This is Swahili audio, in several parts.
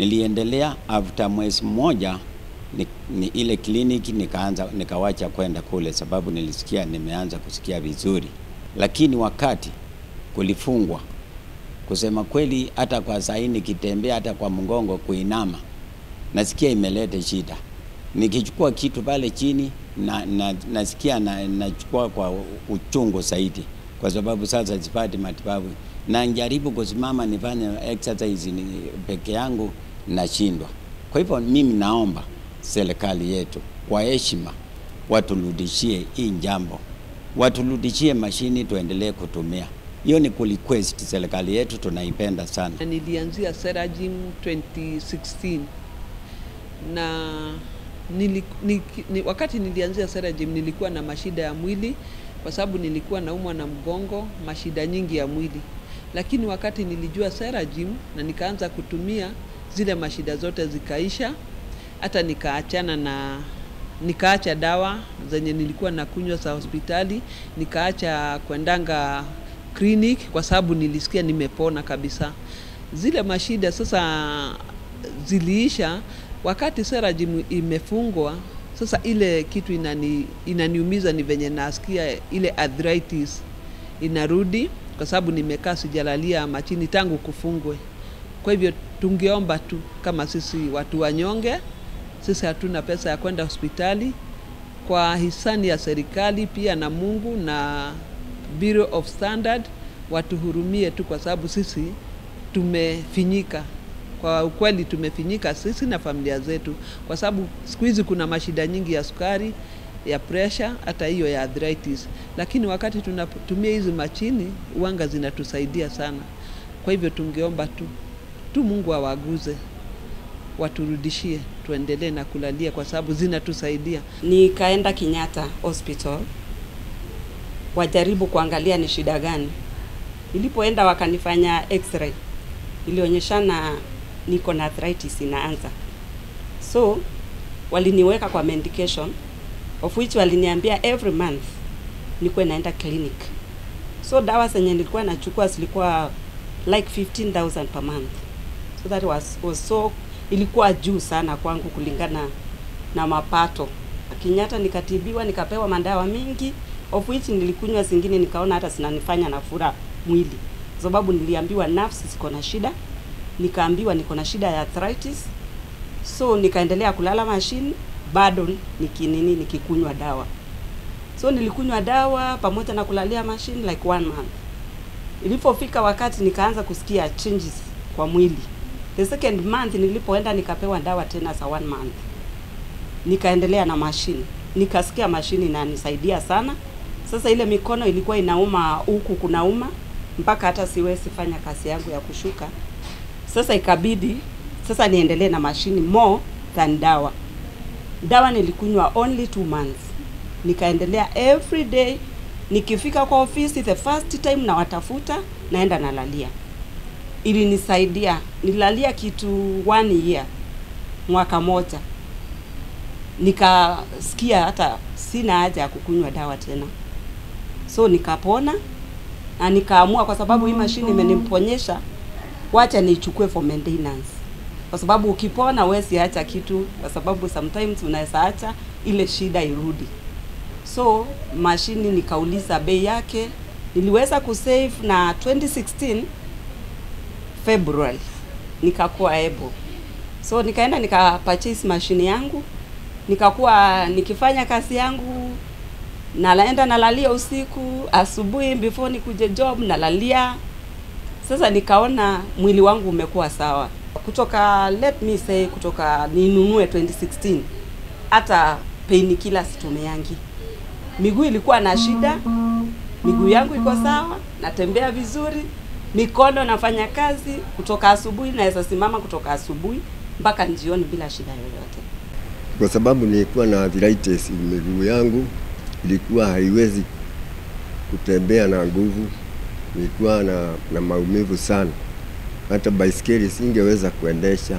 Niliendelea after mwezi mmoja ni, ni ile kliniki nikaanza nikawacha kwenda kule, sababu nilisikia nimeanza kusikia vizuri, lakini wakati kulifungwa, kusema kweli, hata kwa sahi nikitembea, hata kwa mgongo kuinama, nasikia imeleta shida. Nikichukua kitu pale chini na, na, nasikia na, nachukua kwa uchungu zaidi, kwa sababu sasa sipati matibabu na njaribu kusimama nifanye exercise ni peke yangu nashindwa. Kwa hivyo mimi naomba serikali yetu kwa heshima waturudishie hii jambo, waturudishie mashini tuendelee kutumia. Hiyo ni kurequest serikali yetu, tunaipenda sana. Nilianzia Seragim 2016 na nili, ni, ni, wakati nilianzia Seragim nilikuwa na mashida ya mwili kwa sababu nilikuwa naumwa na mgongo, mashida nyingi ya mwili, lakini wakati nilijua Seragim na nikaanza kutumia zile mashida zote zikaisha, hata nikaachana na nikaacha dawa zenye nilikuwa nakunywa za hospitali, nikaacha kwendanga clinic kwa sababu nilisikia nimepona kabisa. Zile mashida sasa ziliisha wakati Seragim imefungwa. Sasa ile kitu inani, inaniumiza ni venye nasikia ile arthritis inarudi, kwa sababu nimekaa sijalalia machini tangu kufungwe. Kwa hivyo tungeomba tu kama sisi watu wanyonge, sisi hatuna pesa ya kwenda hospitali, kwa hisani ya serikali pia na Mungu na Bureau of Standard watuhurumie tu, kwa sababu sisi tumefinyika. Kwa ukweli tumefinyika sisi na familia zetu, kwa sababu siku hizi kuna mashida nyingi ya sukari, ya pressure, hata hiyo ya arthritis, lakini wakati tunatumia hizi machini uanga zinatusaidia sana. Kwa hivyo tungeomba tu tu Mungu awaguze waturudishie, tuendelee na kulalia kwa sababu zinatusaidia. Nikaenda Kenyatta Hospital wajaribu kuangalia ni shida gani. Nilipoenda wakanifanya x-ray, ilionyeshana niko na arthritis inaanza, so waliniweka kwa medication of which waliniambia every month nikuwe naenda clinic. So dawa zenye nilikuwa nachukua zilikuwa like 15000 per month, so that was, was so ilikuwa juu sana kwangu kulingana na mapato. Kenyatta nikatibiwa, nikapewa madawa mingi of which nilikunywa zingine, nikaona hata zinanifanya nafura mwili, sababu niliambiwa nafsi ziko na shida, nikaambiwa niko na shida ya arthritis, so nikaendelea kulala mashine, bado nikinini nikikunywa dawa. So nilikunywa dawa pamoja na kulalia mashine like one month. Ilipofika wakati nikaanza kusikia changes kwa mwili. The second month nilipoenda nikapewa dawa tena za one month, nikaendelea na mashine, nikasikia mashine inanisaidia sana. Sasa ile mikono ilikuwa inauma huku kunauma mpaka hata siwezi fanya kazi yangu ya kushuka. Sasa ikabidi sasa niendelee na mashini more than dawa. Dawa nilikunywa only two months, nikaendelea every day. Nikifika kwa ofisi the first time na watafuta, naenda nalalia. Ilinisaidia, nilalia kitu one year, mwaka moja, nikasikia hata sina haja ya kukunywa dawa tena, so nikapona na nikaamua, kwa sababu hii mashine imeniponyesha, wacha niichukue for maintenance, kwa sababu ukipona huwezi acha kitu, kwa sababu sometimes unaweza acha ile shida irudi. So mashini nikauliza bei yake, niliweza kusave na 2016 February nikakuwa able, so nikaenda nika purchase mashini yangu, nikakuwa nikifanya kazi yangu nalaenda nalalia usiku, asubuhi before nikuje job nalalia. Sasa nikaona mwili wangu umekuwa sawa kutoka, let me say, kutoka ninunue 2016 hata pain kila situmeangi. Miguu ilikuwa na shida, miguu yangu iko sawa, natembea vizuri, mikono nafanya kazi kutoka asubuhi, naweza simama kutoka asubuhi mpaka jioni bila shida yoyote, kwa sababu nilikuwa na arthritis. Miguu yangu ilikuwa haiwezi kutembea na nguvu, nilikuwa na, na maumivu sana, hata baisikeli singeweza kuendesha.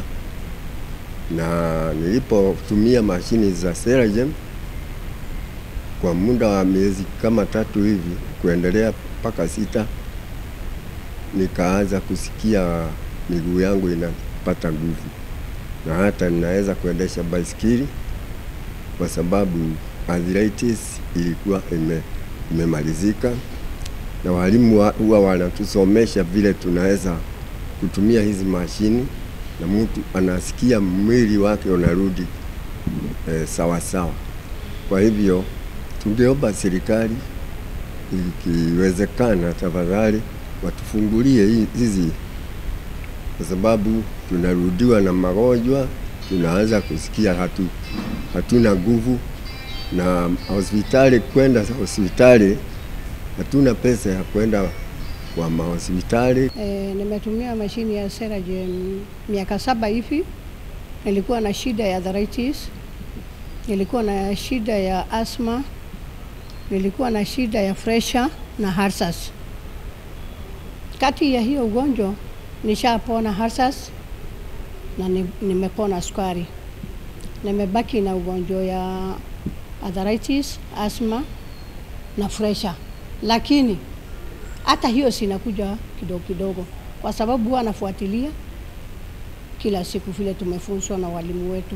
Na nilipotumia mashini za Seragem kwa muda wa miezi kama tatu hivi kuendelea mpaka sita, nikaanza kusikia miguu yangu inapata nguvu. na hata ninaweza kuendesha baisikeli kwa sababu arthritis ilikuwa ime, imemalizika, na walimu wa- huwa wanatusomesha vile tunaweza kutumia hizi mashini na mtu anasikia mwili wake unarudi eh, sawa sawa. Kwa hivyo tungeomba serikali ikiwezekana, tafadhali watufungulie hi- hizi, kwa sababu tunarudiwa na magonjwa, tunaanza kusikia hatu, hatuna nguvu, na hospitali kwenda hospitali hatuna pesa ya kwenda kwa mahospitali. E, nimetumia mashini ya Seragen miaka saba hivi. Nilikuwa na shida ya arthritis, nilikuwa na shida ya asthma, nilikuwa na shida ya pressure na harsas. Kati ya hiyo ugonjwa nishapona harsas na ni- nimepona sukari. Nimebaki na ugonjwa ya arthritis, asthma na pressure, lakini hata hiyo sinakuja kidogo kidogo, kwa sababu huwa anafuatilia kila siku vile tumefunzwa na walimu wetu.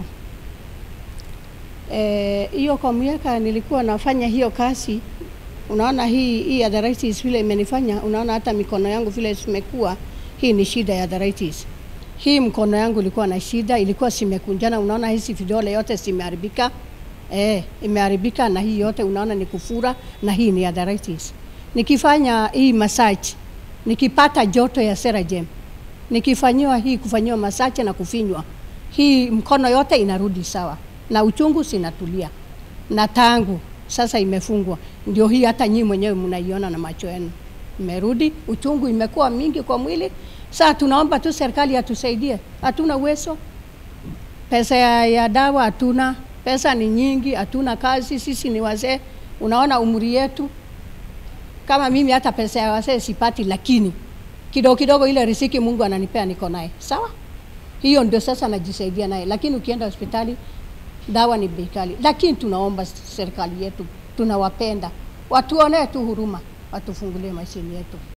Eh, hiyo kwa miaka nilikuwa nafanya hiyo kazi, unaona hii hii arthritis vile imenifanya, unaona hata mikono yangu vile zimekuwa, hii ni shida ya arthritis. Hii mkono yangu ilikuwa na shida, ilikuwa simekunjana, unaona hizi vidole yote zimeharibika. Eh, imeharibika na hii yote unaona ni kufura na hii ni arthritis. Nikifanya hii massage, nikipata joto ya Seragen, nikifanyiwa hii kufanyiwa massage na kufinywa, hii mkono yote inarudi sawa na uchungu sinatulia, na tangu sasa imefungwa, ndio hii hata nyinyi mwenyewe mnaiona na macho yenu imerudi, uchungu imekuwa mingi kwa mwili. Sasa tunaomba tu serikali atusaidie, hatuna uwezo pesa ya, ya dawa hatuna, pesa ni nyingi, hatuna kazi, sisi ni wazee, unaona umri yetu. Kama mimi hata pesa ya wazee sipati, lakini kidogo kidogo ile riziki Mungu ananipea niko naye, sawa. Hiyo ndio sasa najisaidia naye, lakini ukienda hospitali dawa ni bei kali. Lakini tunaomba serikali yetu, tunawapenda, watuonee tu huruma, watufungulie mashini yetu.